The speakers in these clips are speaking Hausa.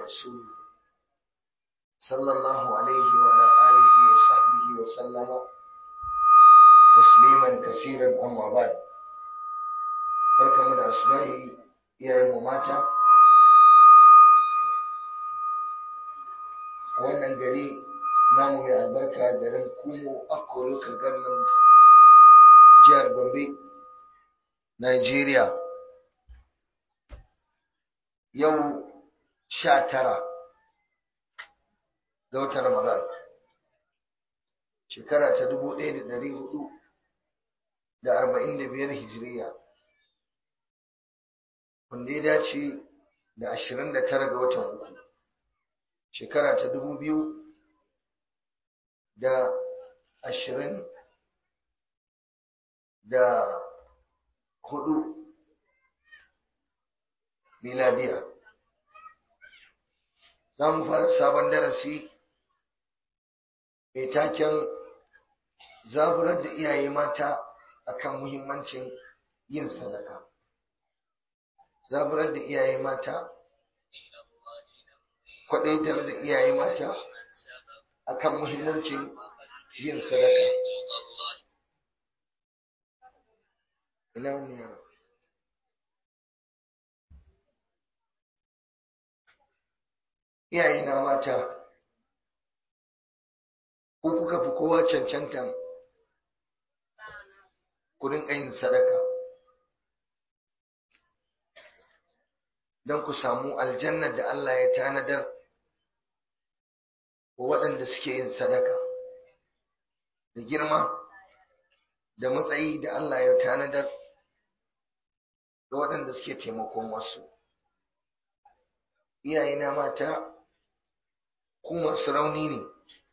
ورسوله صلى الله عليه وعلى آله وصحبه وسلم تسليما كثيرا أما بعد barkamu da asma'i iyayenmu mata a wannan gari namu mai albarka garin kumo akko local government jihar gombe nigeria yau sha tara ga watan ramadan shekara ta dubu ɗaya da ɗari hudu da arba'in da biyar hijiriya wanda ya dace da ashirin da tara ga watan uku shekara ta dubu biyu da ashirin da hudu miladiya za mu fara sabon darasi mai taken zaburar da iyaye mata akan muhimmancin yin sadaka zaburar da iyaye mata kwadaitar da iyaye mata akan muhimmancin yin sadaka ina wani yaro iyaye na mata ko kuka fi kowa cancantan kudin yin sadaka don ku samu aljannar da Allah ya tanadar wa waɗanda suke yin sadaka da girma da matsayi da Allah ya tanadar ga waɗanda suke taimakon wasu iyayena mata ku masu rauni ne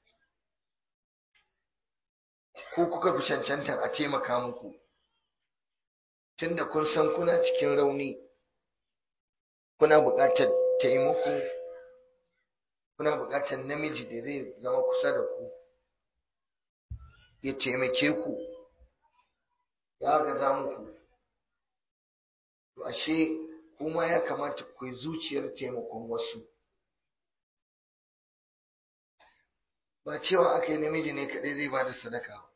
ko kuka fi cancantan a taimaka muku tunda kun san kuna cikin rauni kuna buƙatar taimako kuna buƙatar namiji da zai zama kusa da ku ya taimake ku ya gaza muku to ashe kuma ya kamata ku yi zuciyar taimakon wasu ba cewa aka yi namiji ne kaɗai zai ba da sadaka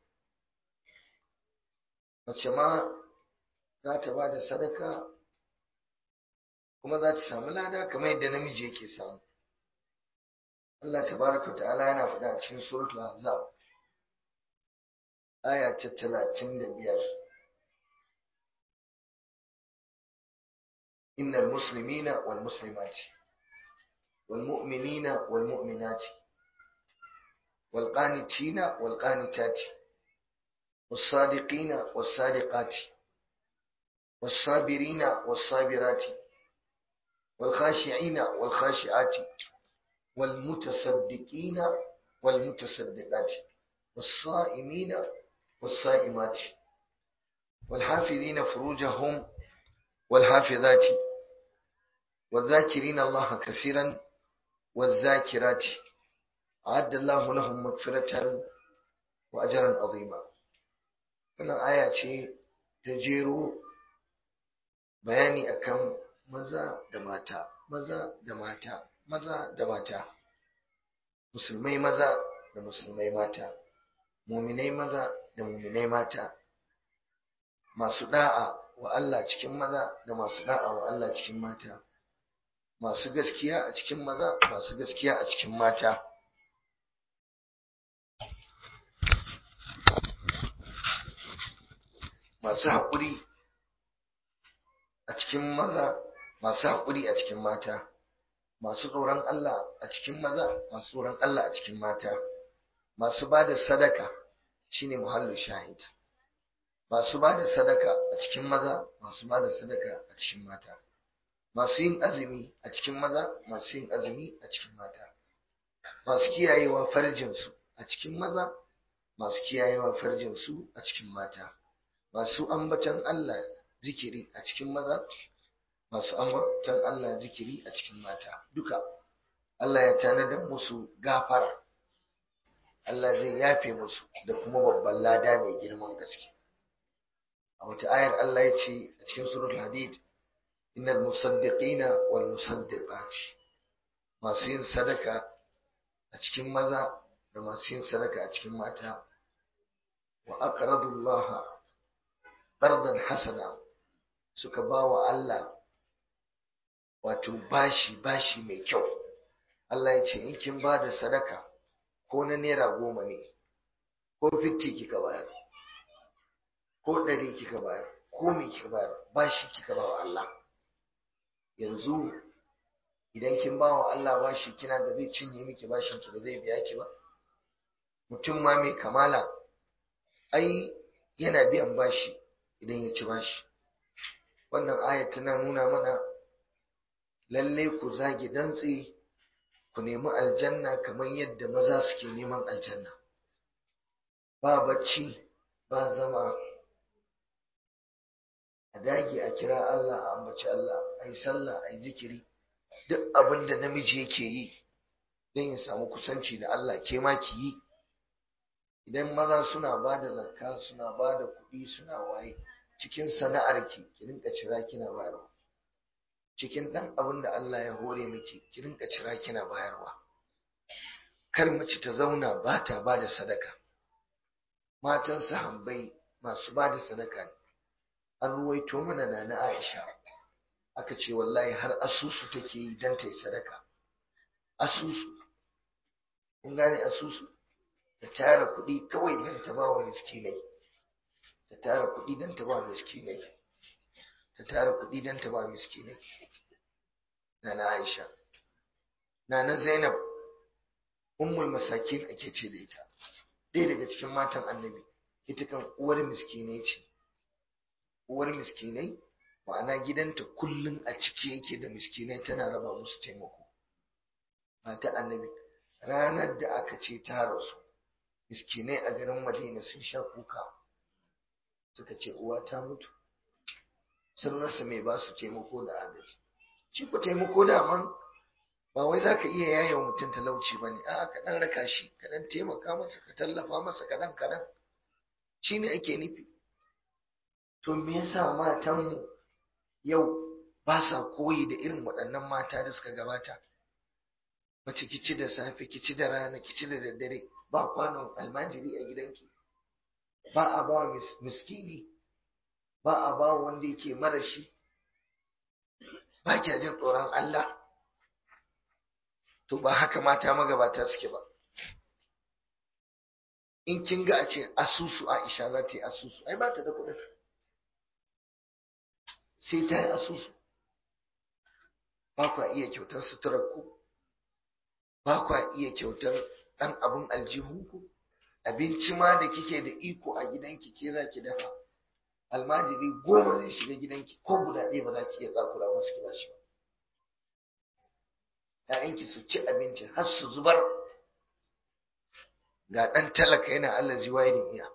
mace ma za ta ba da sadaka kuma za ta samu lada kamar yadda namiji yake samu Allah tabaraka ta'ala yana faɗa a cikin suratul ahzab aya ta talatin da biyar innal muslimina wal muslimati wal mu'minina wal mu'minati wal qanitina wal qanitati was sadiqina was sadiqati was sabirina was sabirati wal khashi'ina wal khashi'ati wal mutasaddiqina wal mutasaddiqati والصائمين والصائمات والحافظين فروجهم والحافظات والذاكرين الله كثيرا والذاكرات أعد الله لهم مغفرة وأجرا عظيما wannan aya ce ta jero bayani akan maza da mata maza da mata maza da mata musulmai maza da musulmai mata muminai maza da muminai mata masu da'a wa Allah cikin maza da masu da'a wa Allah cikin mata masu gaskiya a cikin maza masu gaskiya a cikin mata masu haƙuri a cikin maza masu haƙuri a cikin mata masu tsoron Allah a cikin maza masu tsoron Allah a cikin mata masu ba da sadaka shine muhallin shahid masu ba da sadaka a cikin maza masu ba da sadaka a cikin mata masu yin azumi a cikin maza masu yin azumi a cikin mata masu kiyayewa farjinsu a cikin maza masu kiyayewa farjinsu a cikin mata masu ambatan Allah zikiri a cikin maza masu ambatan Allah zikiri a cikin mata duka Allah ya tanadar musu gafara Allah zai yafe musu da kuma babban lada mai girman gaske a wata ayar Allah ya ce a cikin surul hadid innal musaddiqina wal musaddiqati masu yin sadaka a cikin maza da masu yin sadaka a cikin mata wa aqradullaha qardan hasana suka ba wa Allah wato bashi bashi mai kyau Allah ya ce in kin ba da sadaka ko na naira goma ne ko fitti kika bayar ko ɗari kika bayar ko me kika bayar bashi kika ba wa Allah yanzu idan kin ba wa Allah bashi kina da zai cinye miki bashin ki ba zai biya ki ba mutum ma mai kamala ai yana biyan bashi idan ya ci bashi wannan ayat tana nuna mana lalle ku zage dantse ku nemi aljanna kamar yadda maza suke neman aljanna ba bacci ba zama a dage a kira Allah a ambaci Allah a yi sallah a yi zikiri duk abin da namiji yake yi don ya samu kusanci da Allah ke ma ki yi idan maza suna ba da zakka suna ba da kuɗi suna waye cikin sana'ar ki ki rinka cira kina bayarwa cikin ɗan abin da Allah ya hore miki ki rinka cira kina bayarwa kar mace ta zauna ba ta ba da sadaka matan sahabbai masu ba da sadaka ne an ruwaito mana na na Aisha aka ce wallahi har asusu take yi don ta yi sadaka asusu kun gane asusu ta tara kuɗi kawai don ta ba wa miskinai ta tara kuɗi don ta ba wa miskinai ta tara kuɗi don ta ba wa miskinai na na Aisha na na Zainab ummul masakin ake ce da ita ɗaya daga cikin matan annabi ita kan uwar miskinai ce uwar miskinai ma'ana gidanta kullum a ciki yake da miskinai tana raba musu taimako mata annabi ranar da aka ce ta rasu miskinai a garin madina sun sha kuka suka ce uwa ta mutu sun rasa mai ba su taimako da agaji shi ku taimako daman ba wai za ka iya yaya wa mutum talauci ba ne a'a ka ɗan raka shi ka ɗan taimaka masa ka tallafa masa kaɗan kaɗan shi ne ake nufi to me yasa matanmu yau ba sa koyi da irin waɗannan mata da suka gabata mace kici da safe kici da rana kici da daddare ba kwanon almajiri a gidanki ba a ba miskini ba a ba wanda yake mara shi ba kya jin tsoron Allah to ba haka mata magabata suke ba in kin ga a ce asusu Aisha za ta yi asusu ai ba ta da kuɗin sai ta yi asusu ba kwa iya kyautar suturar ku ba kwa iya kyautar ɗan abin aljihunku abinci ma da kike da iko a gidanki ke za ki dafa almajiri goma zai shiga gidanki ko guda ɗaya ba za ki iya tsakura masu ki bashi ba ‘ya'yanki su ci abinci har su zubar ga ɗan talaka yana Allah ziwayirin iya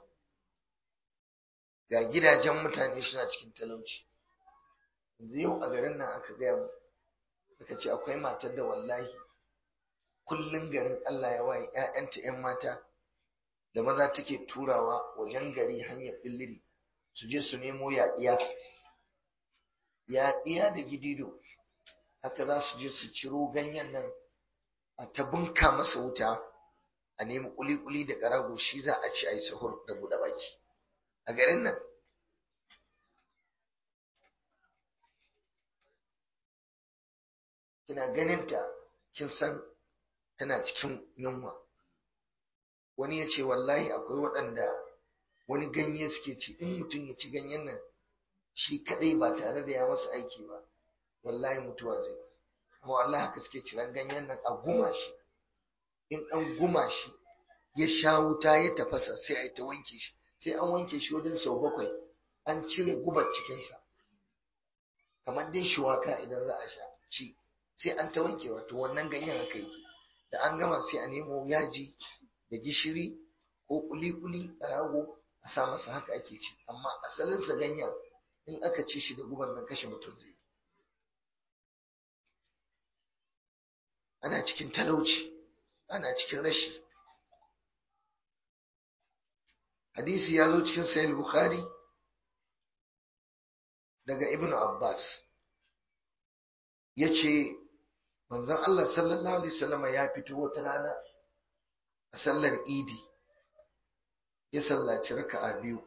ga gidajen mutane suna cikin talauci yanzu yau a garin nan aka gaya mu aka ce akwai matar da wallahi kullum garin Allah ya waye ‘ya'yanta ‘yan mata da maza take turawa wajen gari hanyar billiri su je su nemo yaɗiya yaɗiya da gidido haka za su je su ciro ganyen nan a ta bunka masa wuta a nemi kuli-kuli da ƙarago shi za a ci a yi sahur da buɗe baki a garin nan kina ganinta kin san tana cikin yunwa wani ya ce wallahi akwai waɗanda wani ganye suke ci in mutum ya ci ganyen nan shi kadai ba tare da ya masa aiki ba wallahi mutuwa zai amma wallahi haka suke ciran ganyen nan a guma shi in an guma shi ya sha wuta ya tafasa sai a yi ta wanke shi sai an wanke shi wajen sau bakwai an cire gubar cikinsa kamar dai shuwaka idan za a sha ci sai an ta wankewa to wannan ganyen haka yake da an gama sai a nemo yaji da gishiri ko kuli-kuli a rago a sa masa haka ake ci amma asalinsa ganyen in aka ci shi da guban nan kashe mutum zai ana cikin talauci ana cikin rashi hadisi ya zo cikin sahih bukhari daga ibn abbas ya ce manzon Allah sallallahu alaihi wasallam ya fito wata rana a sallar idi ya sallaci raka'a biyu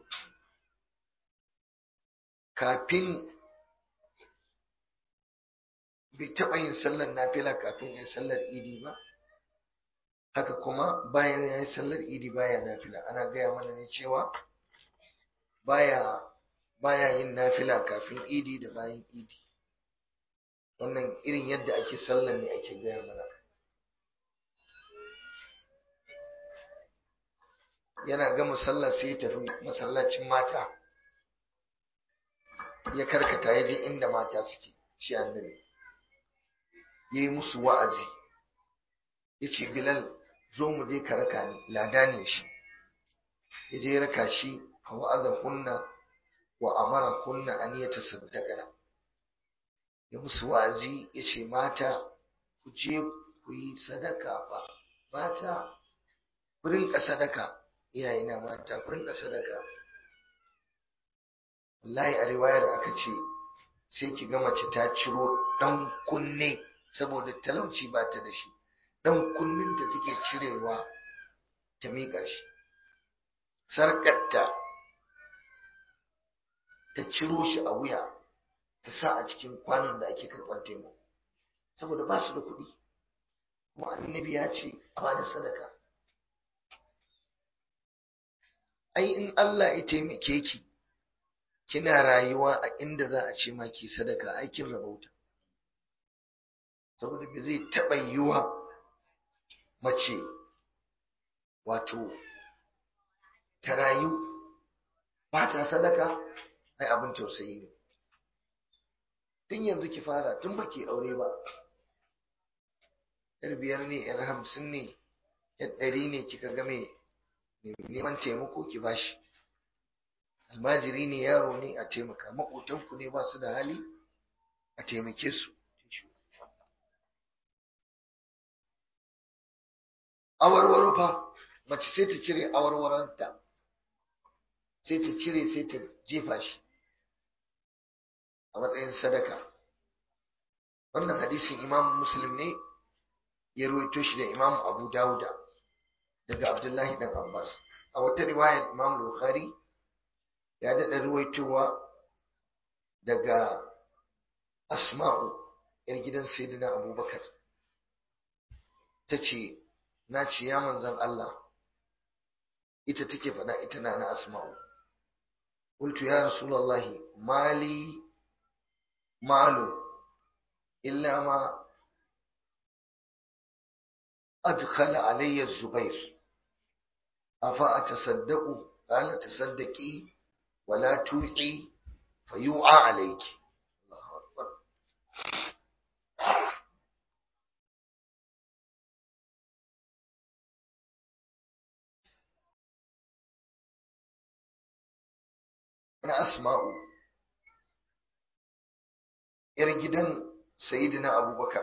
kafin bai taɓa yin sallar nafila kafin ya sallar idi ba haka kuma bayan ya yi sallar idi baya nafila ana gaya mana ne cewa baya baya yin nafila kafin idi da bayan idi wannan irin yadda ake sallar ne ake gaya mana yana gama sallar sai ya tafi masallacin mata ya karkata ya je inda mata suke shi annabi ya yi musu wa'azi ya ce bilal zo mu je ka raka ni lada ne shi ya je raka shi a wa'azan kunna wa amara kunna an yi ta saddaka ya musu wa'azi ya ce mata ku je ku yi sadaka fa mata ku rinka sadaka iyayena mata ku rinka sadaka wallahi a riwayar aka ce sai ki ga mace ta ciro dan kunne saboda talauci ba ta da shi dan kunninta take cirewa ta miƙa shi sarƙarta ta ciro shi a wuya ta sa a cikin kwanon da ake karɓar taimako saboda ba su da kuɗi kuma annabi ya ce a ba da sadaka ai in Allah ya taimake ki kina rayuwa a inda za a ce ma ki sadaka aikin rabauta saboda ba zai taɓa yiwa mace wato ta rayu ba ta sadaka ai abin tausayi ne tun yanzu ki fara tun ba ki aure ba yar biyar ne yar hamsin ne yar ɗari ne kika ga mai neman taimako ki bashi almajiri ne yaro ne a taimaka maƙotanku ne ba su da hali a taimake su awarwaro fa mace sai ta cire awarwaronta sai ta cire sai ta jefa shi a matsayin sadaka wannan hadisin imam muslim ne ya ruwaito shi da imam abu dawuda daga abdullahi dan abbas a wata riwayar imam bukhari ya daɗa ruwaitowa daga asma'u yar gidan sayyidina abubakar ta ce na ce ya manzan Allah ita take faɗa ita na na asma'u qultu ya rasulullahi mali malu illa ma adkhala alayya zubair afa atasaddaqu qala tasaddaqi wala tu'i fayu'a alayki Allahu akbar na asma'u ‘yar gidan sayidina abubakar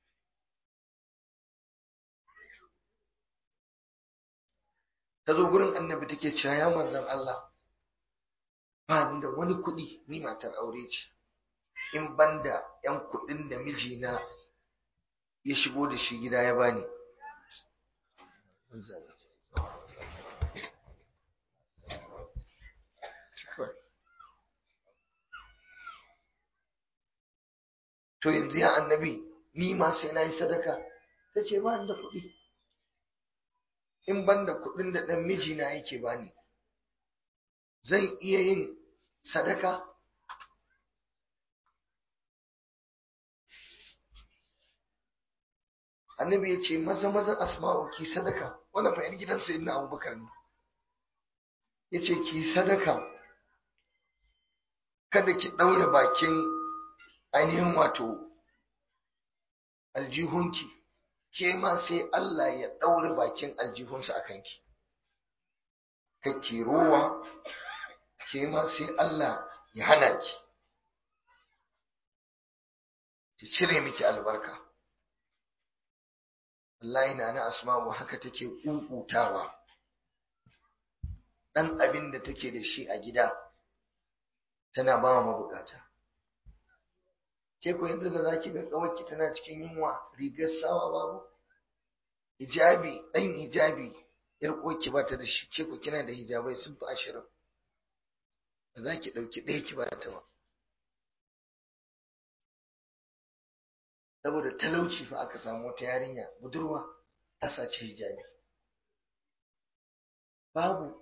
ta zo gurin annabi take cewa ya manzan Allah ba ni da wani kuɗi ni matar aure ce in banda ‘yan kuɗin da mijina ya shigo da shi gida ya bani to yanzu ya annabi ni ma sai na yi sadaka ta ce ba da kuɗi in ban da kuɗin da ɗan mijina yake bani zan iya yin sadaka annabi ya ce maza maza asma'u ki sadaka wannan fa 'yar gidan sayyidina abubakar ne ya ce ki sadaka kada ki ɗaure bakin ainihin wato aljihunki ke ma sai Allah ya ɗaure bakin aljihunsa a kanki kake rowa ke ma sai Allah ya hana ki ki cire miki albarka wallahi na na asma'u haka take kukutawa dan abin da take da shi a gida tana ba wa mabukata ke ko yanzu da zaki ga kawarki tana cikin yunwa rigar sawa babu hijabi ɗan hijabi yar uwarki ba ta da shi ke ko kina da hijabai sun fi ashirin ba za ki ɗauki ɗaya ki ba ta ba saboda talauci fa aka samu wata yarinya budurwa ta sace hijabi babu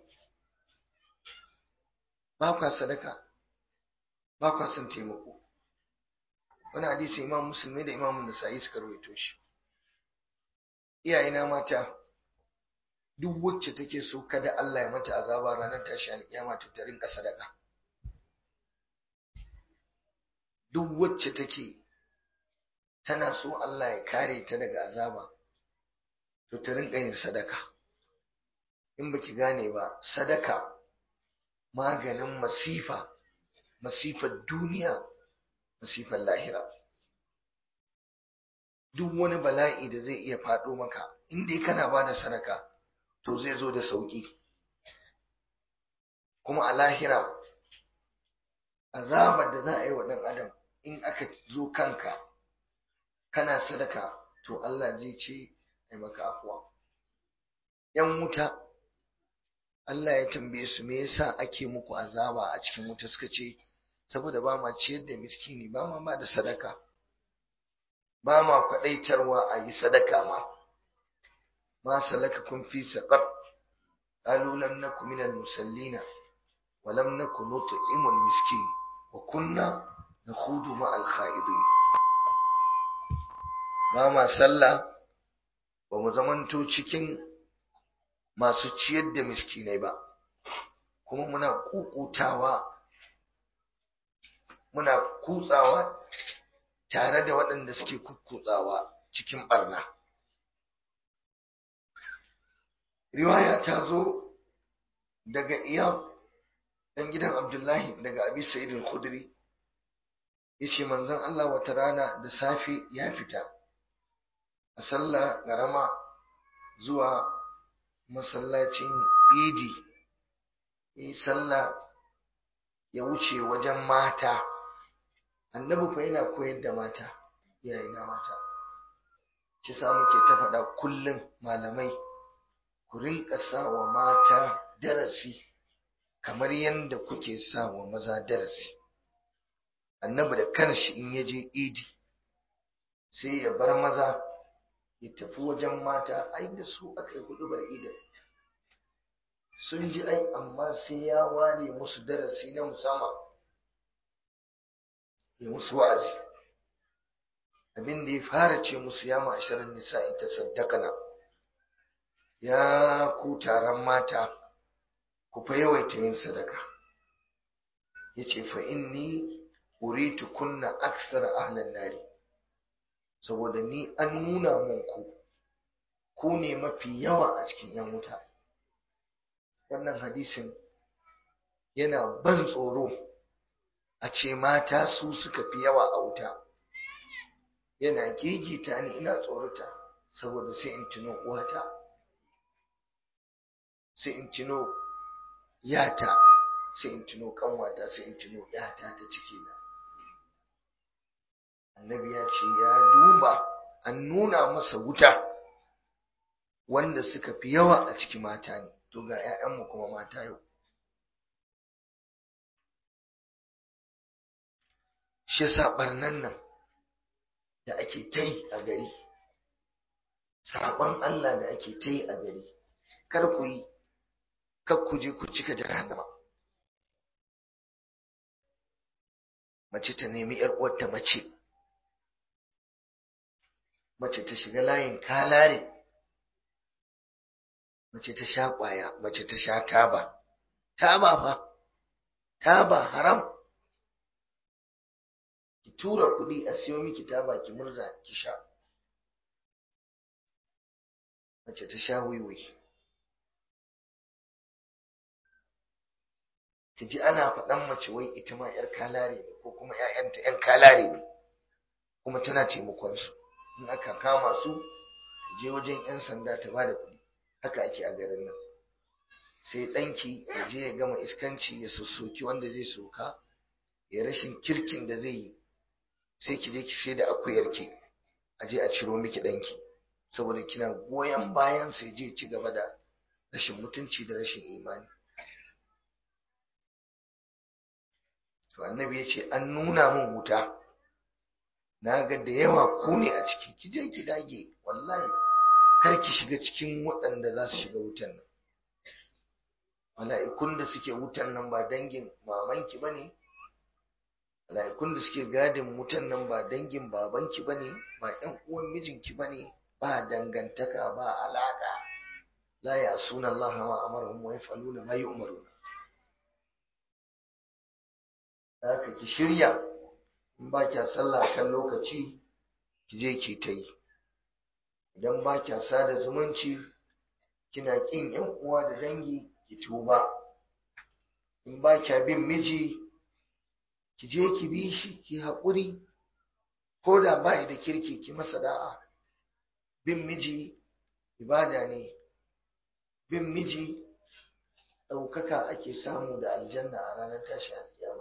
ba kwa sadaka ba kwa son taimako wani hadisi imam musulmi da imam nasa'i suka rawaito shi iyayena mata duk wacce take so kada Allah ya mata azaba ranar tashi alkiyama ta ta rinka sadaka duk wacce take tana so Allah ya kare ta daga azaba to ta rinka yin sadaka in baki gane ba sadaka maganin masifa masifar duniya masifar lahira duk wani bala'i da zai iya faɗo maka in dai kana ba da sadaka to zai zo da sauƙi kuma a lahira azabar da za a yi wa ɗan adam in aka zo kanka kana sadaka to Allah zai ce ai maka afuwa ‘yan wuta Allah ya tambaye su me yasa ake muku azaba a cikin wuta suka ce saboda ba ma ciyar da miskini ba ma ba da sadaka ba ma kwaɗaitarwa a yi sadaka ma ma salaka kun fi saƙar قالوا لم نكن من المسلين ولم نكن نطعم المسكين وكنا نخوض مع الخائضين ba ma sallah ba mu zamanto cikin masu ciyar da miskinai ba kuma muna kukutawa muna kutsawa tare da waɗanda suke kukkutsawa cikin barna riwaya ta zo daga iyab ɗan gidan abdullahi daga abi sa'id al-khudri yace manzon Allah wata rana da safe ya fita a sallah garama zuwa masallacin idi yi sallah ya wuce wajen mata annabi fa yana koyar da mata iyaye na mata shi sa muke ta faɗa kullum malamai ku rinka sa wa mata darasi kamar yadda kuke sa wa maza darasi annabi da kanshi in ya je idi sai ya bar maza ya tafi wajen mata ai da su aka yi hudubar idin sun ji ai amma sai ya ware musu darasi na musamman ya musu wa'azi abin da ya fara ce musu ya ma'asharar nisa ita saddakana ya ku taron mata ku fa yawaita yin sadaka ya ce fa inni uritu kunna aksar ahlan nari saboda ni an nuna mun ku ku ne mafi yawa a cikin yan wuta wannan hadisin yana ban tsoro a ce mata su suka fi yawa a wuta yana gigita ni ina tsorata saboda sai in tuno uwata sai in tuno yata sai in tuno kanwata sai in tuno yata ta ciki na annabi ya ce ya duba an nuna masa wuta wanda suka fi yawa a ciki mata ne to ga 'ya'yanmu kuma mata yau shi saɓarnan nan da ake ta yi a gari saɓon Allah da ake ta yi a gari kar ku yi kar ku je ku cika jahannama mace ta nemi ‘yar uwarta mace mace ta shiga layin kalare mace ta sha ƙwaya mace ta sha taba taba fa taba haram ki tura kuɗi a siyo miki taba ki murza ki sha mace ta sha wiwi ki ji ana faɗan mace wai ita ma 'yar kalare ne ko kuma 'ya'yanta 'yan kalare ne kuma tana taimakon su in aka kama su je wajen 'yan sanda ta ba da kuɗi haka ake a garin nan sai ɗanki ya je ya gama iskanci ya sassoki wanda zai soka ya rashin kirkin da zai yi sai ki je ki sai da akuyarki a je a ciro miki ɗanki saboda kina goyon bayan sai je ci gaba da rashin mutunci da rashin imani to annabi ya ce an nuna min wuta na ga da yawa ku ne a ciki ki je ki dage wallahi kar ki shiga cikin waɗanda za su shiga wutan nan mala'ikun da suke wutan nan ba dangin mamanki ba ne mala'ikun da suke gadin wutan nan ba dangin babanki ba ne ba ‘yan uwan mijinki ba ne ba dangantaka ba alaƙa la ya suna Allah ma amarhum wa yaf'aluna ma yu'maruna haka ki shirya in ba kya sallah kan lokaci ki je ki ta yi idan ba kya sada zumunci kina kin ‘yan uwa da dangi ki tuba in ba kya bin miji ki je ki bi shi ki haƙuri ko da ba da kirki ki masa da'a bin miji ibada ne bin miji ɗaukaka ake samu da aljanna a ranar tashi alƙiyama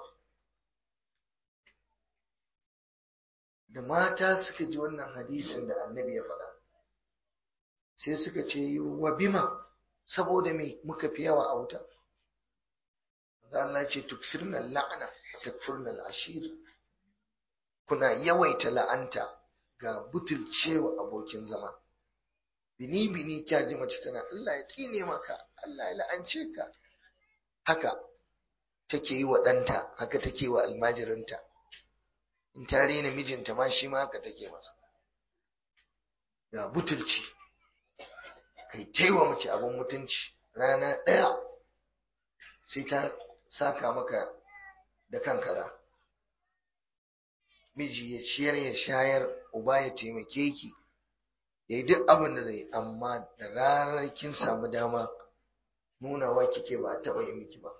da mata suka ji wannan hadisin da annabi ya faɗa sai suka ce wa bima saboda me muka fi yawa a wuta Allah ce tuksirna la'ana takfurna al'ashir kuna yawaita la'anta ga butulcewa abokin zama bini bini kya ji mace tana Allah ya tsine maka Allah ya la'ance ka haka take yi wa ɗanta haka take wa almajirinta in ta rena mijinta ma shi ma haka take masa ga butulci kai taiwa mace abin mutunci rana ɗaya sai ta saka maka da kankara miji ya ciyar ya shayar uba ya taimake ki ya yi duk abin da zai amma da ranar kin samu dama nunawa kike ba a taɓa yi miki ba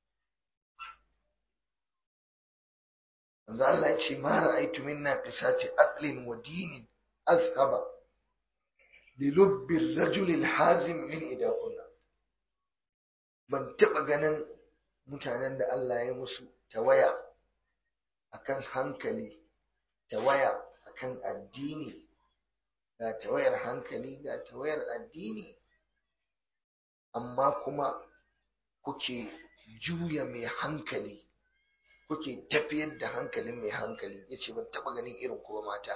Manzo Allah ya ce ma ra'aytu minna qisati aqlin wa dinin azhaba li lubbi ar-rajul al-hazim min idahunna ban taɓa ganin mutanen da Allah ya musu tawaya akan hankali tawaya akan addini ga tawayar hankali ga tawayar addini amma kuma kuke juya mai hankali kuke tafiyar da hankalin mai hankali ya ce ban taɓa ganin irin kuma mata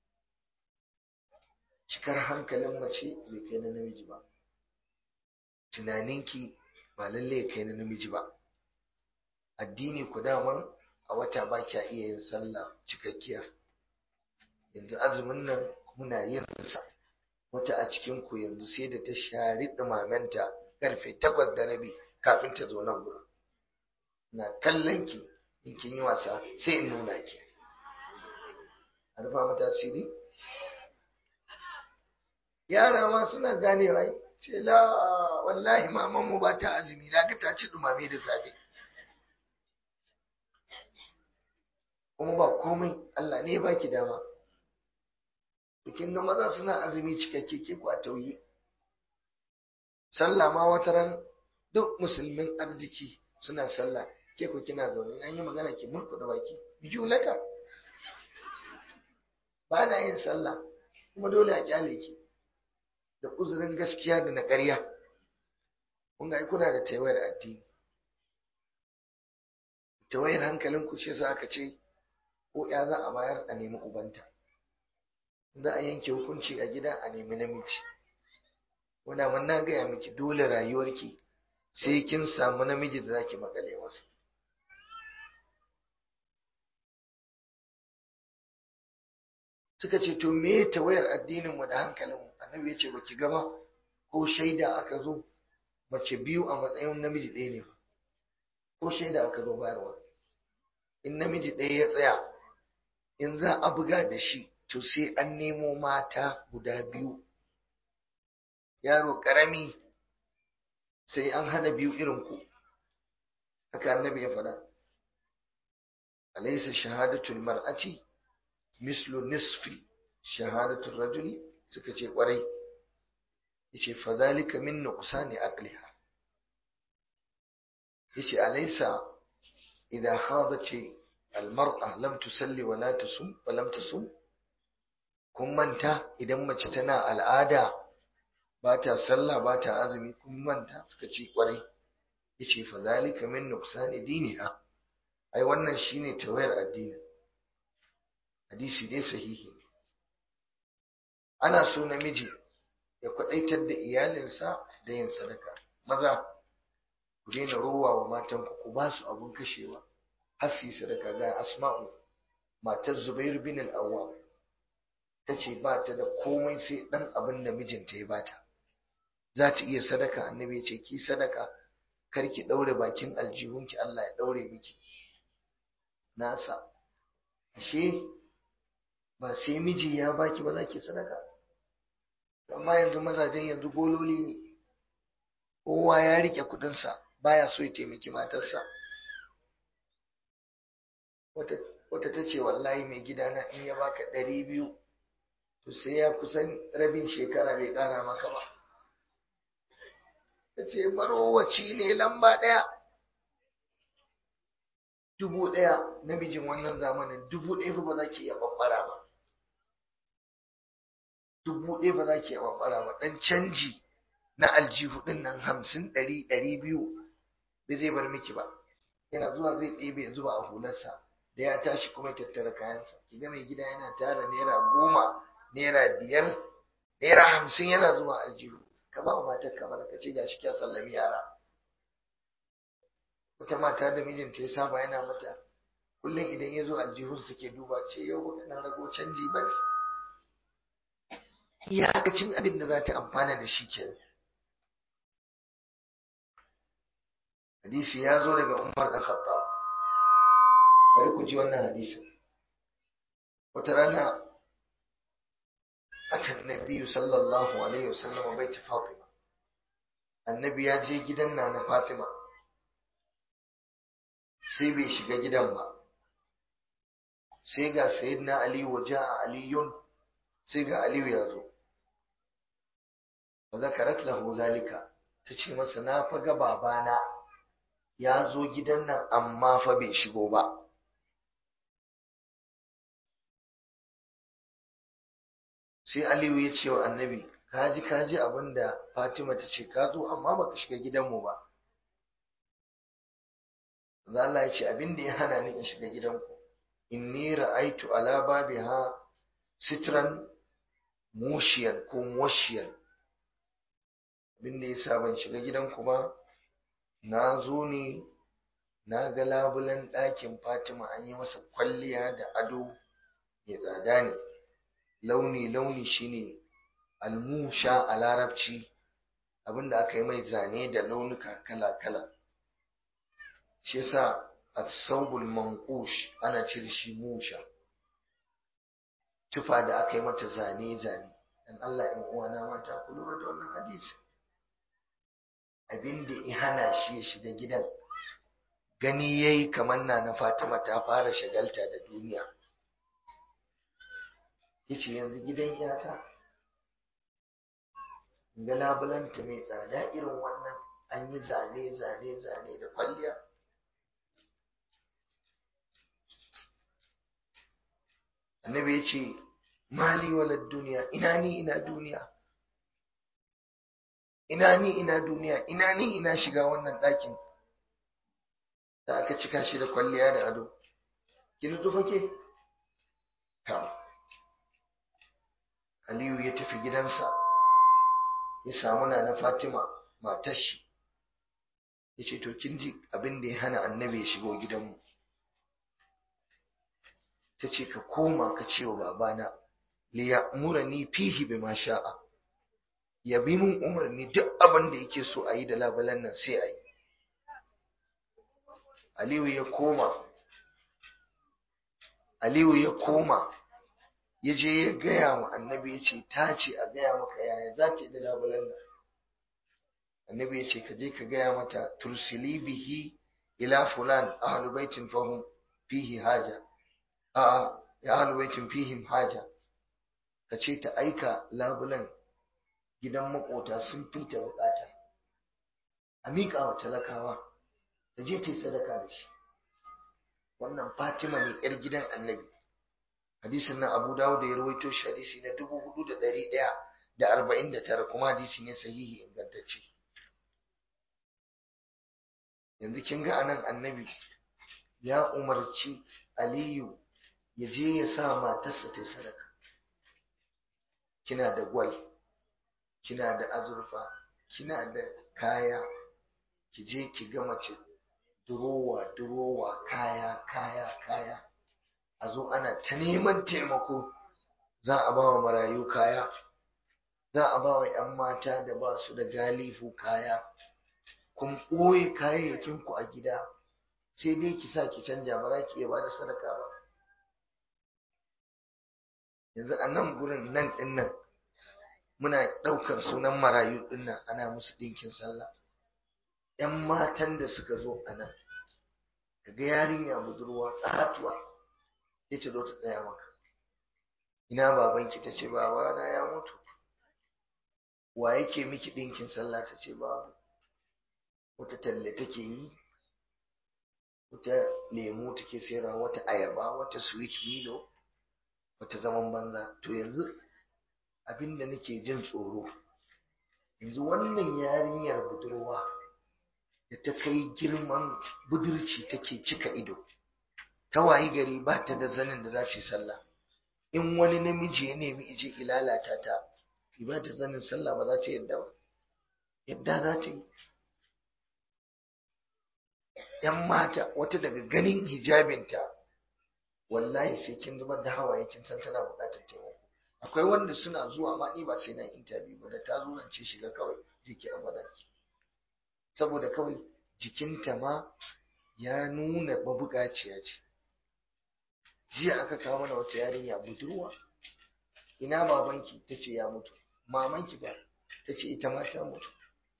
cikar hankalin mace bai kai na namiji ba tunaninki ba lalle kai na namiji ba addini ku daman a wata ba kya iya yin sallah cikakkiya yanzu azumin nan muna yin sa wata a cikin ku yanzu sai da ta shari dumamenta karfe takwas da rabi kafin ta zo nan gurin na kallon ki in kin yi wasa sai in nuna ki a rufa mata asiri yara ma suna ganewa ce la wallahi maman mu ba ta azumi na ga ta ci dumame da safe kuma ba komai Allah ne ba ki dama bikin ga maza suna azumi cikakke ke ku a tauye sallah ma wata ran duk musulmin arziki suna sallah ke ku kina zaune an yi magana ki murku da baki bijulata ba na yin sallah kuma dole a kyale ki da uzurin gaskiya da na ƙarya kun ga kuna da taiwayar addini tawayar hankalin ku ce za ka ce ko ya za a bayar a nemi ubanta za a yanke hukunci a gida a nemi namiji wanda mun na gaya miki dole rayuwarki sai kin samu namiji da zaki makale masa suka ce to me tawayar addinin mu da hankalin mu annabi ya ce baki gaba ko shaida aka zo mace biyu a matsayin namiji ɗaya ne ko shaida aka zo bayarwa in namiji ɗaya ya tsaya in za a buga da shi to sai an nemo mata guda biyu yaro ƙarami sai an hana biyu irin ku haka annabi ya faɗa alaysa shahadatul mar'ati mislu nisfi shahadatul rajuli suka ce kwarai yace fa zalika min nuqsani aqliha yace alaysa idan hadat almar'a lam tusalli wa la tusum wa lam tusum kun manta idan mace tana al'ada ba ta sallah ba ta azumi kun manta suka ce kwarai yace fa zalika min nuqsani diniha ai wannan shine tawayar addini hadisi dai sahihi ne ana so namiji ya kwadaitar da iyalinsa da yin sadaka maza ku daina rowa wa matanku ku ba su abun kashewa har su yi sadaka ga asma'u matar zubair bin al-awwam ta ce ba ta da komai sai dan abin da mijinta ya bata za ta iya sadaka annabi ya ce ki sadaka kar ki daure bakin aljihunki Allah ya daure miki nasa ashe ba sai miji ya baki ba za ki sadaka amma yanzu mazajen yanzu gololi ne kowa ya rike kudinsa baya so ya taimaki matarsa wata ta ce wallahi mai gidana in ya baka ɗari biyu to sai ya kusan rabin shekara bai ƙara maka ba ta ce marowaci ne lamba ɗaya dubu ɗaya namijin wannan zamanin dubu ɗaya fa ba za ki iya ɓaɓɓara ba dubu ɗaya ba za ki iya ɓaɓɓara ba ɗan canji na aljihu ɗin nan hamsin ɗari ɗari biyu bai zai bar miki ba yana zuwa zai ɗebe ya zuba a hularsa da ya tashi kuma tattara kayansa kiga mai gida yana tara naira goma naira biyar naira hamsin yana zuwa aljihu ka ba matar kamar ka ce gashi kya sallami yara wata mata da mijinta ya saba yana mata kullum idan ya zo aljihun suke duba ce yau ba kana rago canji ba ne iyakacin abin da za ta amfana da shi kenan hadisi ya zo daga Umar da Khattab bari ku ji wannan hadisin wata rana atan nabiyyu sallallahu alaihi wasallam bait Fatima annabi ya je gidan na Fatima sai bai shiga gidan ba sai ga sayyidina Ali waje a aliyun sai ga Aliyu ya zo fa zakarat lahu zalika tace masa na faga babana ya zo gidan nan amma fa bai shigo ba sai Aliyu ya ce wa annabi kaji kaji abinda Fatima ta ce ka zo amma baka shiga gidanmu ba Allah ya ce abin da ya hana ni in shiga gidanku inni ra'aitu ala babiha sitran mushiyan ko mushiyan abin da yasa ban shiga gidanku ba na zo ne na ga labulen ɗakin Fatima an yi masa kwalliya da ado mai tsada ne launi launi shine almusha a larabci abinda aka yi mai zane da launuka kala kala shi yasa as-sawbul manqush ana cire shi musha tufa da aka yi mata zane zane dan Allah in uwana mata ku lura da wannan hadisi abin da ya hana shi ya shiga gidan gani yayi kamar na na Fatima ta fara shagalta da duniya yace yanzu gidan iyata ga labulanta mai tsada irin wannan an yi zane zane zane da kwalliya annabi ya ce mali walad duniya ina ni ina duniya ina ni ina duniya ina ni ina shiga wannan ɗakin da aka cika shi da kwalliya da ado ki nutsu fake ta Aliyu ya tafi gidansa ya samu na Fatima matar shi ya ce to kin ji abin da ya hana annabi ya shigo gidanmu ta ce ka koma ka ce wa babana li ya'murani fihi bima sha'a ya bi mun umarni duk abin da yake so a yi da labalan nan sai a yi Aliyu ya koma Aliyu ya koma ya je ya gaya wa annabi ya ce ta ce a gaya maka yaya za ta yi da labulan nan annabi ya ce ka je ka gaya mata tursili bihi ila fulan ahlu baitin fahum fihi haja a ya ahlu baitin fihim haja ka ce ta aika labulan gidan makota sun fita bukata a miƙa wa talakawa ta je ta yi sadaka da shi wannan Fatima ne yar gidan Annabi hadisin nan Abu Dawud ya rawaito shi hadisi na 4149 kuma hadisi ne sahihi ingantacce yanzu kin ga anan Annabi ya umarci Aliyu ya je ya sa matarsa ta sadaka kina da gwal kina da azurfa kina da kaya ki je ki ga mace durowa durowa kaya kaya kaya a zo ana ta neman taimako za a ba wa marayu kaya za a ba wa 'yan mata da ba su da galifu kaya kun ɓoye kayayyakinku a gida sai dai ki sa ki canja ba za ki iya ba da sadaka ba yanzu a nan gurin nan ɗin nan muna ɗaukar sunan marayu ɗin nan ana musu ɗinkin sallah ‘yan matan da suka zo a nan kaga yarinya budurwa ƙatuwa sai ta zo ta tsaya maka ina babanki ta ce babana ya mutu wa yake miki ɗinkin sallah ta ce babu wata talle take yi wata lemu take sayarwa wata ayaba wata sweet milo wata zaman banza to yanzu abinda nake jin tsoro yanzu wannan yarinyar budurwa da ta kai girman budurci take cika ido ta wayi gari ba ta da zanin da za ta yi sallah in wani namiji ya nemi ije ilalata ta ba ta zanin sallah ba za ta yadda ba yadda za ta yi yan mata wata daga ganin hijabinta wallahi sai kin zubar da hawaye kin san tana buƙatar taimako akwai wanda suna zuwa ma ni ba sai na interview ba da ta zo zance shiga kawai jiki a madaki saboda kawai jikinta ma ya nuna mabuƙaciya ce jiya aka kawo mana wata yarinya budurwa ina babanki ta ce ya mutu mamanki ba ta ce ita ma ta mutu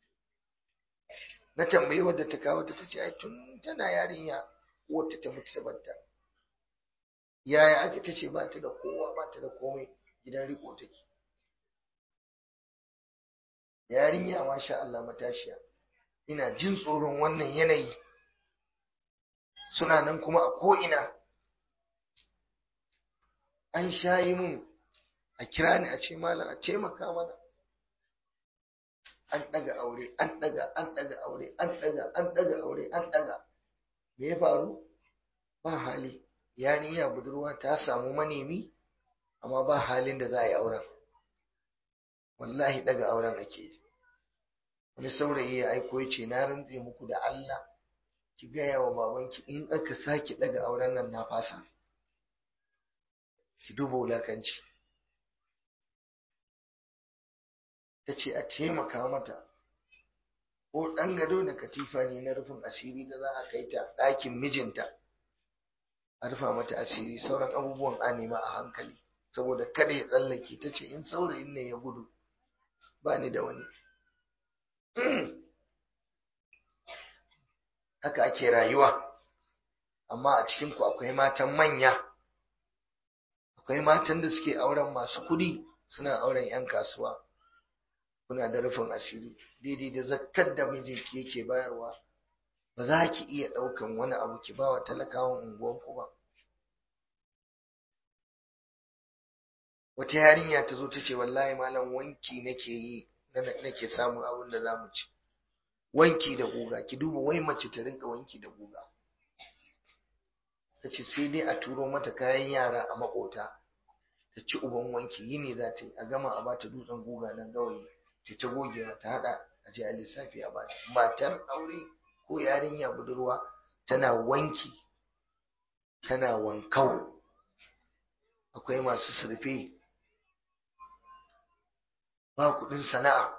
na tambayi wadda ta kawo ta ce ai tun tana yarinya wata ta mutu ta banta yaya ake ta ce ba ta da kowa ba ta da komai gidan riko take yarinya masha Allah matashiya ina jin tsoron wannan yanayi suna nan kuma a ko'ina an shayi mun a kira ni a ce malam a taimaka mana an ɗaga aure an ɗaga an ɗaga aure an ɗaga an ɗaga aure an ɗaga me ya faru ba hali yarinya budurwa ta samu manemi amma ba halin da za a yi auren wallahi ɗaga auren ake yi wani saurayi ya aiko ya ce na rantse muku da Allah ki gaya wa babanki in aka sake ɗaga auren nan na fasa ki duba wulakanci ta ce a taimaka mata ko ɗan gado da katifa ne na rufin asiri da za a kai ta ɗakin mijinta a rufa mata asiri sauran abubuwan a nema a hankali saboda kada ya tsallake ta ce in saurayin ne ya gudu ba ni da wani haka ake rayuwa amma a cikinku akwai matan manya akwai matan da suke auren masu kudi suna auren 'yan kasuwa kuna da rufin asiri daidai da zakkar da mijinki yake bayarwa ba za ki iya ɗaukan wani abu ki ba wa talakawan unguwanku ba wata yarinya ta zo ta ce wallahi malam wanki nake yi nake samun abin da za mu ci wanki da guga ki duba wai mace ta rinka wanki da guga ta ce sai dai a turo mata kayan yara a makota ta ci uban wanki yi ne za ta yi a gama a bata dutsen guga nan gawayi ta ta gogewa ta hada a je a lissafi a bata matar aure ko yarinya budurwa tana wanki tana wankau akwai masu surfe ba kuɗin sana'a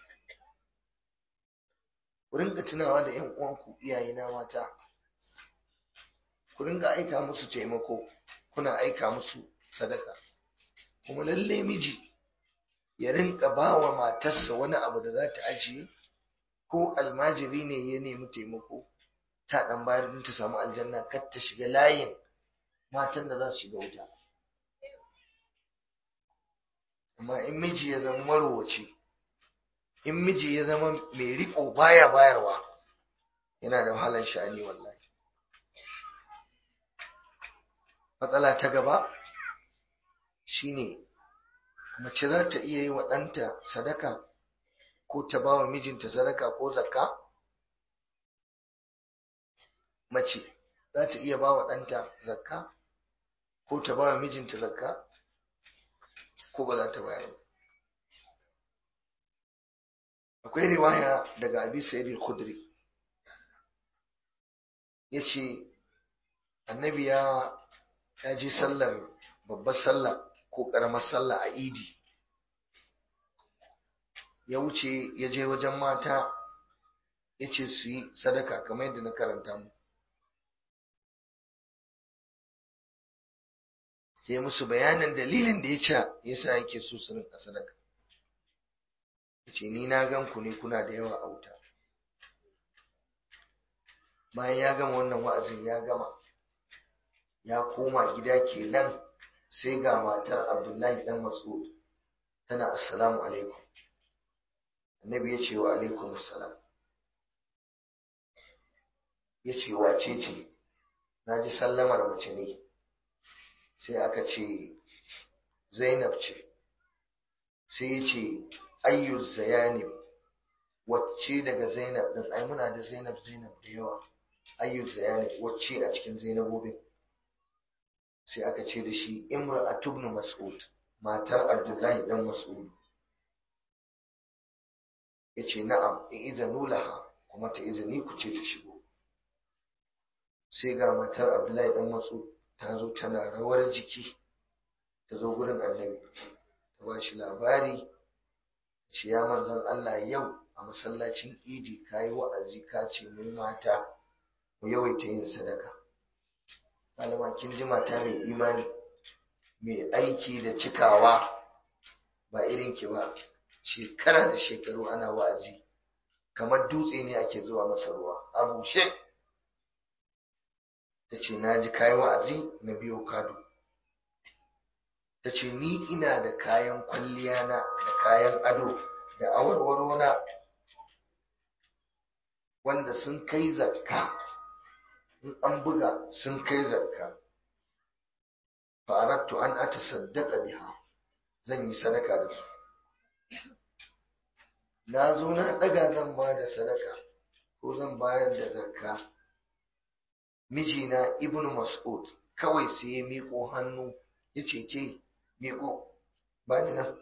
ku ringa tunawa da 'yan uwanku iyayena mata ku ringa aika musu taimako kuna aika musu sadaka kuma lalle miji ya rinka ba wa matarsa wani abu da za ta ajiye ko almajiri ne ya nemi taimako ta dan bayar din ta samu aljanna kar ta shiga layin matan da za su shiga wuta amma in miji ya zama marowaci in miji ya zama mai riko baya bayarwa yana da wahalar sha'ani wallahi matsala ta gaba shine mace za ta iya yi wa ɗanta sadaka ko ta ba wa mijinta sadaka ko zakka mace za ta iya ba wa ɗanta zakka ko ta ba wa mijinta zakka ko ba za ta bayar akwai riwaya daga abi sa'id al-khudri yace annabi ya ya ji sallar babbar sallah ko karamar sallah a idi ya wuce ya je wajen mata ya ce su yi sadaka kamar yadda na karanta mu ke musu bayanin dalilin da ya ce ya sa yake so su rinka sadaka ya ce ni na gan ku ne kuna da yawa a wuta bayan ya gama wannan wa'azin ya gama ya koma gida kenan sai ga matar abdullahi dan mas'ud tana assalamu alaikum annabi ya ce wa alaikum assalam ya ce wace ce na ji sallamar mace ne sai aka ce zainab ce sai ya ce ayyu zayanib wacce daga zainab din ai muna da zainab zainab da yawa ayyu zayanib wacce a cikin zainabobin sai aka ce da shi imra ibn mas'ud matar abdullahi dan mas'ud ya ce na'am in izanu laha kuma ta izini ku ce ta shigo sai ga matar abdullahi dan mas'ud ta zo tana rawar jiki ta zo gurin annabi ta ba shi labari ce ya manzon Allah yau a masallacin idi ka yi wa'azi ka ce mu mata mu yawaita yin sadaka malama kin ji mata mai imani mai aiki da cikawa ba irin ki ba shekara da shekaru ana wa'azi kamar dutse ne ake zuwa masa ruwa a bushe ta ce na ji kayi wa'azi na biyo kado ta ce ni ina da kayan kwalliya na da kayan ado da awarwaro na wanda sun kai zakka in an buga sun kai zakka fa'arattu an ata saddaka biha zan yi sadaka da su na zo na ɗaga zan ba da sadaka ko zan bayar da zakka mijina ibn mas'ud kawai sai ya miƙo hannu ya ce ke miƙo ba ni nan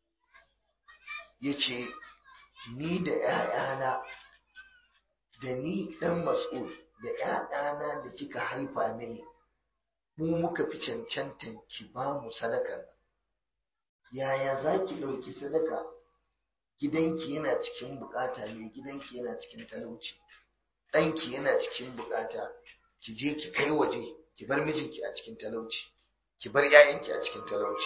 ya ce ni da ‘ya'yana da ni ɗan mas'ud da ‘ya'yana da kika haifa mini mu muka fi cancantan ki ba mu sadaka yaya za ki ɗauki sadaka gidanki yana cikin bukata mai gidanki yana cikin talauci ɗanki yana cikin bukata ki je ki kai waje ki bar mijinki a cikin talauci ki bar 'ya'yanki a cikin talauci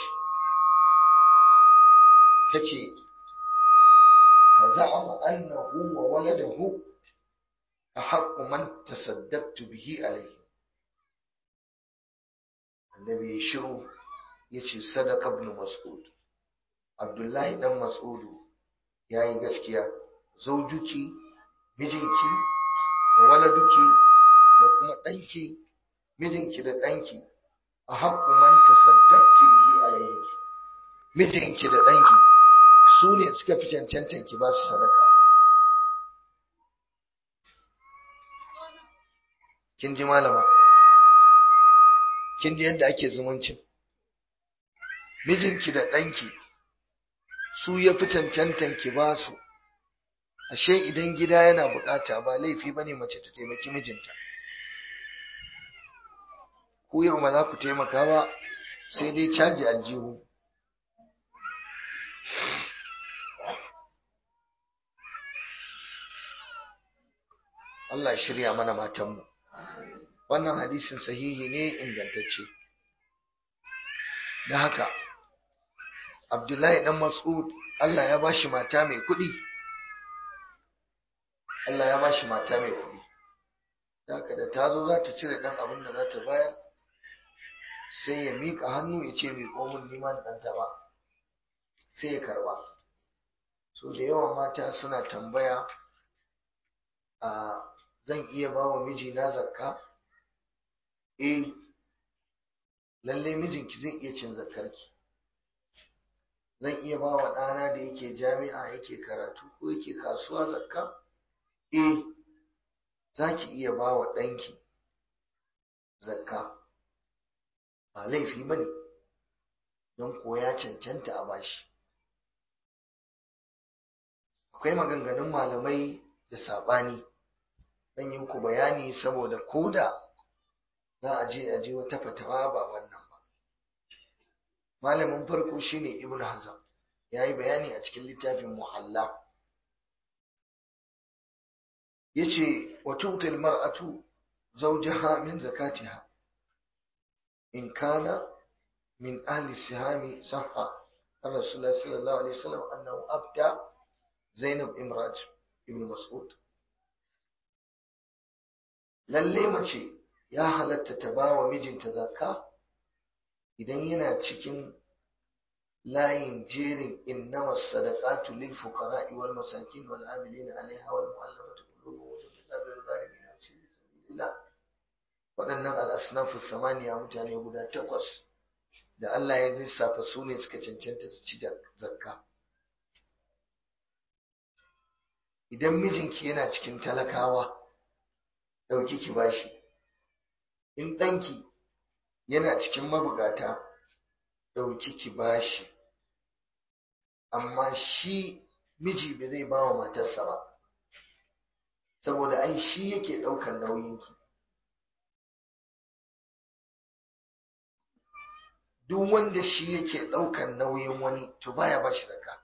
ta ce fa za'ama annahu wa waladahu ahaqqu man tasaddaqtu bihi alayhi annabi ya shiru yace sadaqa ibn mas'ud abdullahi dan mas'udu yayi gaskiya zaujuki mijinki waladuki da kuma ɗanki mijinki da ɗanki a haƙƙu man tasaddaqti bihi alayhi mijinki da ɗanki su ne suka fi cancantan ki ba su sadaka kin ji malama kin ji yadda ake zumuncin mijinki da ɗanki su ya fi cancantan ki ba su ashe idan gida yana bukata ba laifi bane mace ta taimaki mijinta ku yau ba za ku taimaka ba sai dai caji aljihu Allah shirya mana matanmu wannan hadisin sahihi ne ingantacce da haka Abdullahi dan Mas'ud Allah ya bashi mata mai kuɗi Allah ya bashi mata mai kuɗi haka da ta zo za ta cire ɗan abin da za ta bayar sai ya miƙa hannu ya ce miƙo min liman ɗanta ba sai ya karɓa so da yawan mata suna tambaya a zan iya ba wa mijina zakka eh lalle mijinki zai iya cin zakarki zan iya ba wa ɗana da yake jami'a yake karatu ko yake kasuwa zakka eh za ki iya ba wa ɗanki zakka ba laifi ba ne don ko ya cancanta a bashi akwai maganganun malamai da saɓani zan yi ku bayani saboda koda za a je a je wata fatawa ba wannan ba malamin farko shine ibn hazm ya yi bayani a cikin littafin muhalla ya ce wa tutil mar'atu zawjaha min zakatiha in kana min ahli sihami sahha الرسول صلى الله عليه وسلم أنه أبدى زينب إمراج ابن مسعود lalle mace ya halatta ta ba wa mijinta zakka idan yana cikin layin jerin innama sadaqatu lil fuqara'i wal masakin wal amilina alaiha wal mu'allafati qulubuhum wa fi sabili zalimin wa fi sabilillah waɗannan al-asnafu samaniya mutane guda takwas da Allah ya lissafa su ne suka cancanta su ci zakka idan mijinki yana cikin talakawa ɗauki ki bashi in ɗanki yana cikin mabugata ɗauki ki bashi amma shi miji ba zai ba wa matarsa ba saboda ai shi yake ɗaukar nauyinki duk wanda shi yake ɗaukar nauyin wani to baya ba shi zakka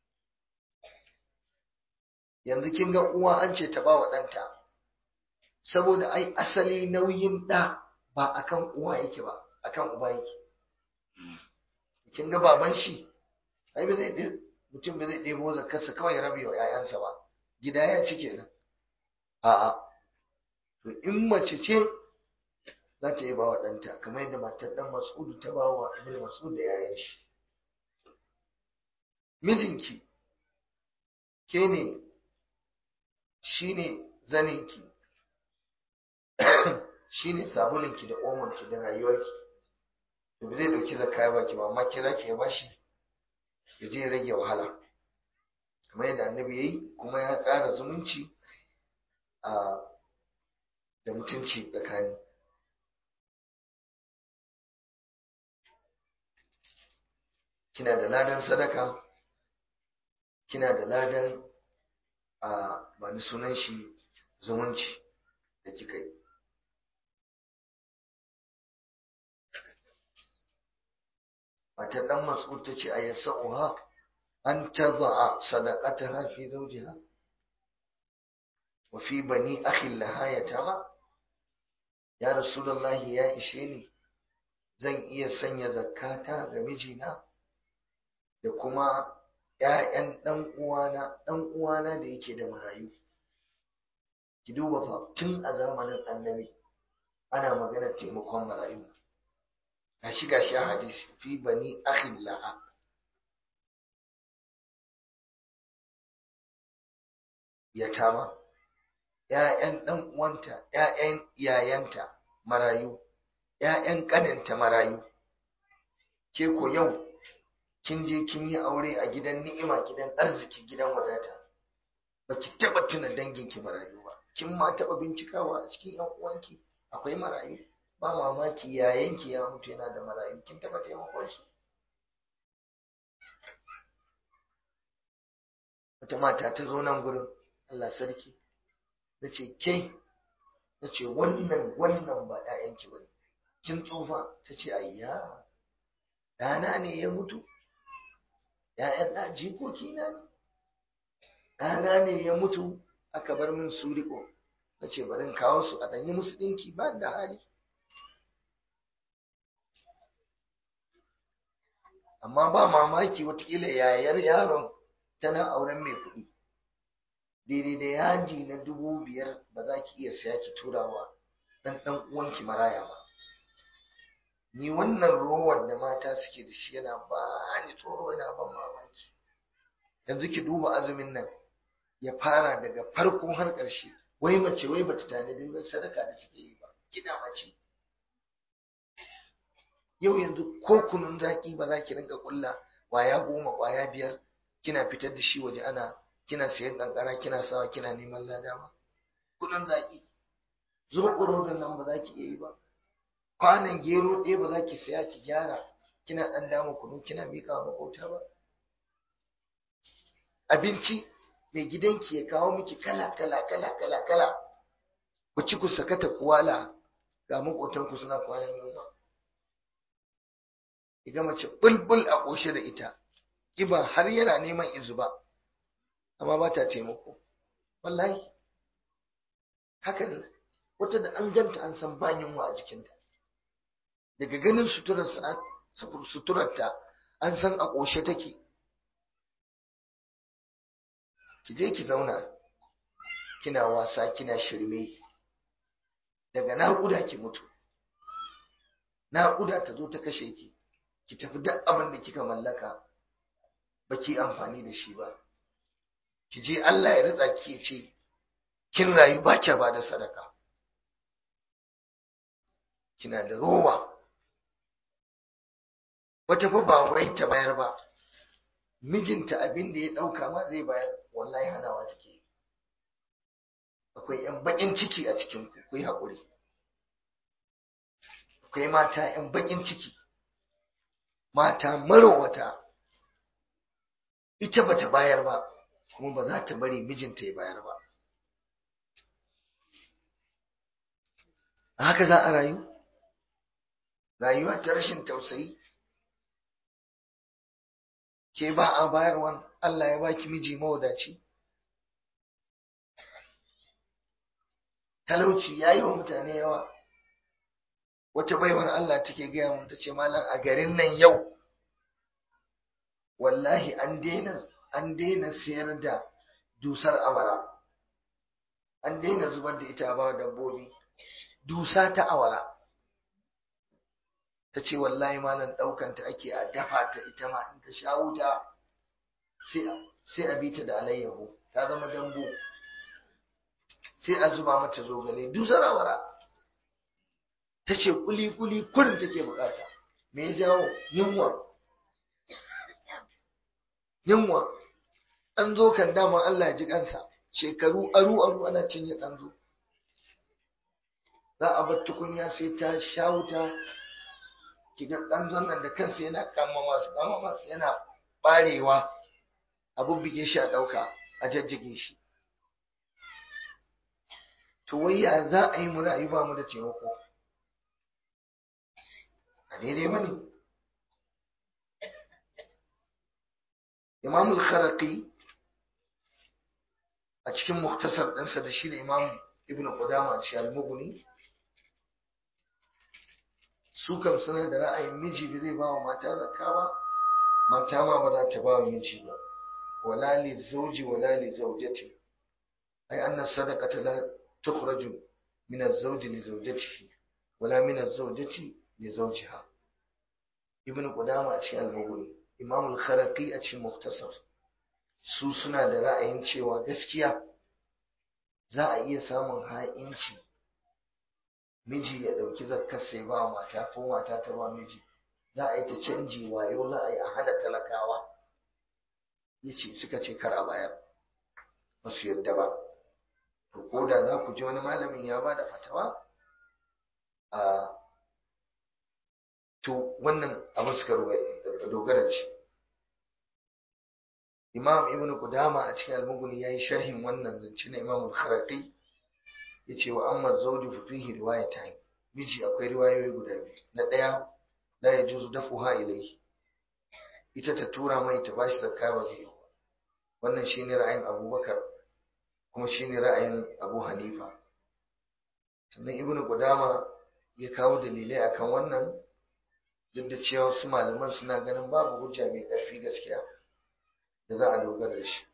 yanzu kin ga uwa an ce ta ba wa ɗanta saboda ai asali nauyin ɗa ba akan uwa yake ba akan uba yake kin ga baban shi ai ba zai mutum ba zai ɗebo zakarsa kawai rabe wa 'ya'yansa ba gida ya ci kenan a'a to in mace ce za ta yi ba wa ɗanta kamar yadda matar ɗan mas'udu ta ba wa ibn mas'ud da 'ya'yan shi mijinki ke ne shi ne zaninki shi ne sabulinki da omonki da rayuwarki to ba zai ɗauki zakka ya baki ba amma kira ki ya bashi ya je rage wahala kamar yadda annabi ya yi kuma ya ƙara zumunci a da mutunci tsakani kina da ladan sadaka kina da ladan a ba ni sunan shi zumunci da kika yi matar ɗan mas'ud ta ce a yasa'uha an taza'a sadaqataha fi zawjiha wa fi bani akhin laha yatama ya rasulullahi ya ishe ni zan iya sanya zakata ga mijina da kuma ƴaƴan ɗan uwana ɗan uwana da yake da marayu ki duba fa tun a zamanin annabi ana magana taimakon marayu gashi gashi a hadisi fi bani akhin laha yatama ‘ya'yan ɗan uwanta ‘ya'yan iyayenta marayu ‘ya'yan ƙaninta marayu ke ko yau kin je kin yi aure a gidan ni'ima gidan arziki gidan wadata baki taɓa tuna danginki marayu ba kin ma taɓa bincikawa a cikin ‘yan uwanki akwai marayu ba mamaki yayanki ya mutu yana da marayu kin taba taimakon su wata mata ta zo nan gurin Allah sarki na ce ke na ce wannan wannan ba ɗayanki ba kin tsufa ta ce ayya ɗana ne ya mutu ‘ya'yan ɗa jikoki na ne ɗana ne ya mutu aka bar min su riko na ce bari in kawo su a ɗanyi musu ɗinki ba da hali amma ba mamaki watakila yayar yaron tana auren mai kuɗi daidai da yaji na dubu biyar ba za ki iya siya ki turawa ɗan ɗan uwanki maraya ba ni wannan rowar da mata suke da shi yana ba ni tsoro yana ban mamaki yanzu ki duba azumin nan ya fara daga farko har ƙarshe wai mace wai bata tanadi sadaka da take yi ba kina mace yau yanzu ko kunun zaki ba za ki rinka kulla kwaya goma kwaya biyar kina fitar da shi waje ana kina sayan kankara kina sawa kina neman lada ba kunun zaki zo da nan ba za ki iya yi ba kwanan gero ɗaya ba za ki saya ki gyara kina ɗan dama kunu kina miƙa wa maƙota ba abinci mai gidanki ya kawo miki kala kala kala kala kala ku ci ku sakata kuwala ga maƙotanku suna kwanan yunwa ga mace bulbul a ƙoshe da ita ƙiba har yana neman izuba amma ba ta taimako wallahi haka ne wata da an ganta an san ba yunwa a jikinta daga ganin suturarta an san a ƙoshe take ki je ki zauna kina wasa kina shirme daga naƙuda ki mutu naƙuda ta zo ta kashe ki ki tafi duk abin da kika mallaka ba ki amfani da shi ba ki je Allah ya ritsa ki ce kin rayu ba kya ba da sadaka kina da rowa wata fa ba wai ta bayar ba mijinta abin da ya ɗauka ma zai bayar wallahi hanawa take akwai yan bakin ciki a cikin ku akwai haƙuri akwai mata yan bakin ciki mata marowata ita bata bayar ba kuma ba za ta bari mijinta ya bayar ba haka za a rayu rayuwa ta rashin tausayi ke ba a bayarwan Allah ya baki miji mawadaci talauci ya yi wa mutane yawa wata baiwar Allah take gaya mun ta ce malam a garin nan yau wallahi an daina an daina sayar da dusar awara an daina zubar da ita ba dabbobi dusa ta awara ta ce wallahi malam ɗaukanta ake a dafa ta ita ma in ta sha wuta sai a bita da alayyahu ta zama dambu sai a zuba mata zogale dusar awara ta ce kuli-kuli kurin take bukata me ya jawo yunwa yunwa an zo kan dama Allah ya ji kansa shekaru aru aru ana cinye an zo za a bar tukunya sai ta sha wuta kiga dan nan da kansa yana kama masu kama masu yana barewa a bubbuge shi a dauka a jajjage shi to wai ya za a yi mu rayu ba mu da taimako a daidai mani imam al-kharaqi a cikin muktasar ɗinsa da shi da imam ibn qudama a cikin al-mughni su kam suna da ra'ayin miji ba zai ba wa mata zakka ba mata ma ba za ta ba wa miji ba wala li zawji wala li zawjati ay anna sadaqata la tukhraju min az-zawji li zawjatihi wala min az-zawjati li zawjiha ibn qudama a cikin al-mughni imam al-kharaqi a cikin muktasar su suna da ra'ayin cewa gaskiya za a iya samun ha'inci miji ya ɗauki zakkar sai ba mata ko mata ta ba miji za a yi ta canji wayo za a yi a hana talakawa ya ce suka ce kar a bayar ba su yadda ba to ko da za ku ji wani malamin ya ba da fatawa a to wannan abin suka dogara da shi imam ibn qudama a cikin al-mughni yayi sharhin wannan zance na imam al-kharaqi yace wa amma zawju fa fihi riwayatan miji akwai riwayoyi guda biyu na daya la yajuzu dafuha ilayhi ita ta tura mai ta bashi zakka ba zai wannan shine ra'ayin abubakar kuma shine ra'ayin abu hanifa sannan ibn qudama ya kawo dalilai akan wannan duk da cewa wasu malaman suna ganin babu hujja mai ƙarfi gaskiya da za a dogara da shi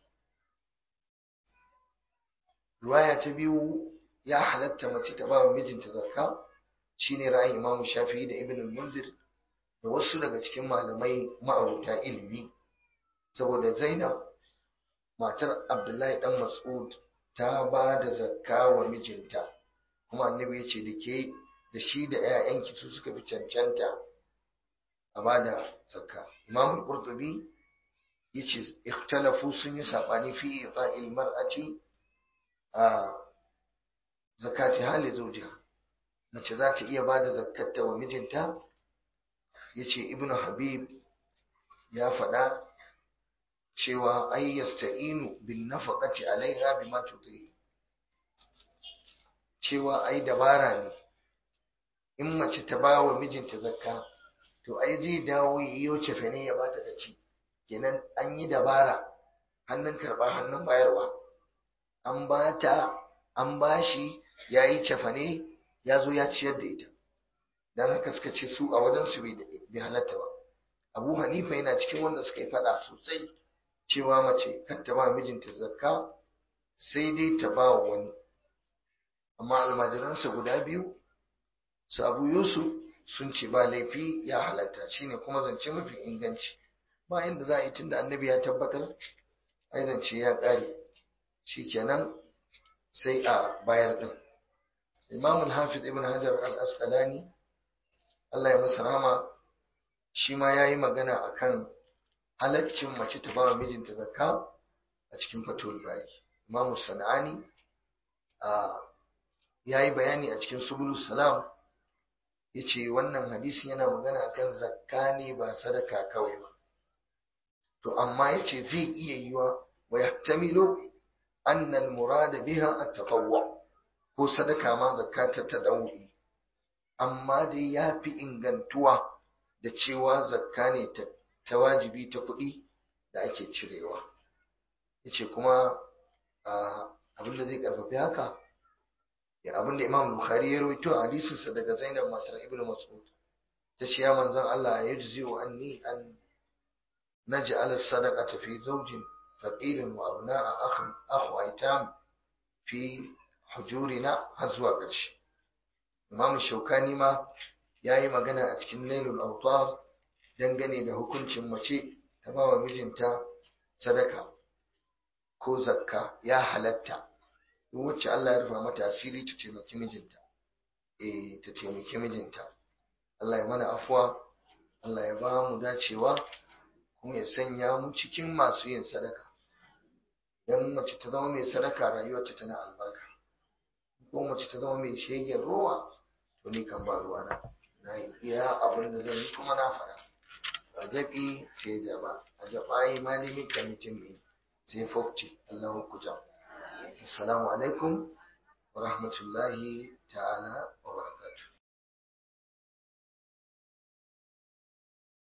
riwaya ta biyu ya halatta mace ta ba wa mijinta zakka shine ra'ayin imamu shafi'i da ibn munzir da wasu daga cikin malamai ma'abuta ilimi saboda zainab matar abdullahi dan mas'ud ta ba da zakka wa mijinta kuma annabi ya ce da ke da shi da 'ya'yanki su suka fi cancanta a bada zakka imam al-qurtubi yace ikhtalafu sun yi sabani fi ita'il mar'ati a zakati hali zawjiha mace za ta iya bada zakkata wa mijinta yace ibnu habib ya faɗa cewa ai yasta'inu bin nafaqati alaiha bima tuti cewa ai dabara ne in mace ta ba wa mijinta zakka to ai zai dawo yiwo cefane ya bata da ci kenan an yi dabara hannun karɓa hannun bayarwa an ba ta an ba shi ya yi cefane ya zo ya ciyar da ita don haka suka ce su a wajensu bai halatta ba abu hanifa yana cikin wanda suka yi faɗa sosai cewa mace kar ta ba mijinta zakka sai dai ta ba wa wani amma almajiransa guda biyu su abu yusuf sun ce ba laifi ya halatta shine kuma zance mafi inganci ba inda za a yi tunda annabi ya tabbatar ai zance ya ƙare shikenan sai a bayar din imam al-hafiz ibn hajar al-asqalani Allah ya masa rahama shi ma yayi magana akan halaccin mace ta ba wa mijinta zakka a cikin fatul bari imam sanani a yayi bayani a cikin subulus salam yace wannan hadisi yana magana akan zakka ne ba sadaka kawai ba to amma yace zai iya yiwa wa yahtamilu anna al-murad biha at-tatawwu ko sadaka ma zakka ta tadawi amma dai yafi ingantuwa da cewa zakka ne ta wajibi ta kuɗi da ake cirewa yace kuma abinda zai karfafi haka abinda Imam Bukhari ya rawaito a hadisinsa daga Zainab matar Ibn Mas'ud ta ce ya manzon Allah ya jizi'u anni an naj'al as-sadaqata fi zawjin faqirin wa abna'a akh akhu aitam fi hujurina har zuwa ƙarshe Imam Shaukani ma yayi magana a cikin Nailul Awtar dangane da hukuncin mace ta ba wa mijinta sadaka ko zakka ya halatta duk wacce Allah ya rufa mata asiri ta taimaki mijinta eh ta taimaki mijinta Allah ya mana afuwa Allah ya ba mu dacewa kuma ya sanya mu cikin masu yin sadaka idan mace ta zama mai sadaka rayuwarta tana albarka ko mace ta zama mai shegen ruwa to ni kan ba ruwa na na yi iya abin da zan yi kuma na faɗa a jaɓi sai jaba a jaɓa ma ne min kamitin mai sai fofti Allahu kuta assalamu alaikum wa rahmatullahi ta'ala